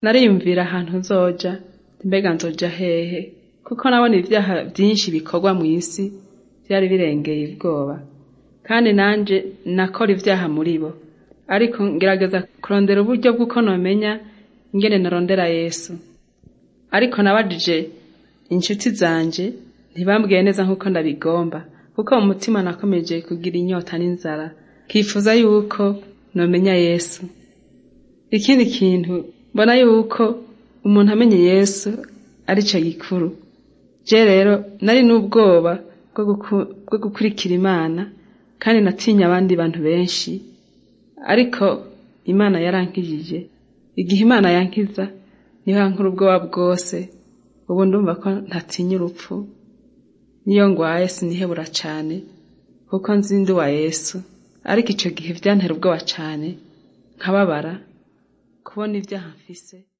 nariyumvira ahantu nzoja mbega nzoja hehe kuko nabona ivyaha vyinshi bikorwa mw'isi vyari birengeye ubwoba kandi nanje nakora ivyaha muri bo ariko ngerageza kurondera uburyo bw'uko nomenya ingene narondera yesu ariko nabajije inshuti zanje ntibambwiye neza nk'uko ndabigomba kuko mu mutima nakomeje kugira inyota n'inzara kifuza yuko nomenya yesu ikindi kintu mbona yuko umuntu amenye yesu arico gikuru je rero nari n'ubwoba bwo gukurikira imana kandi natinya abandi bantu benshi ariko imana yarankijije igihe imana yankiza niho yankura ubwoba bwose ubu ndumva ko ntatinya urupfu niyo ngwaye sinihebura cane kuko nzi ndi uwa yesu ariko ico gihe vyantera ubwoba cane nkababara kubona ivyaha mfise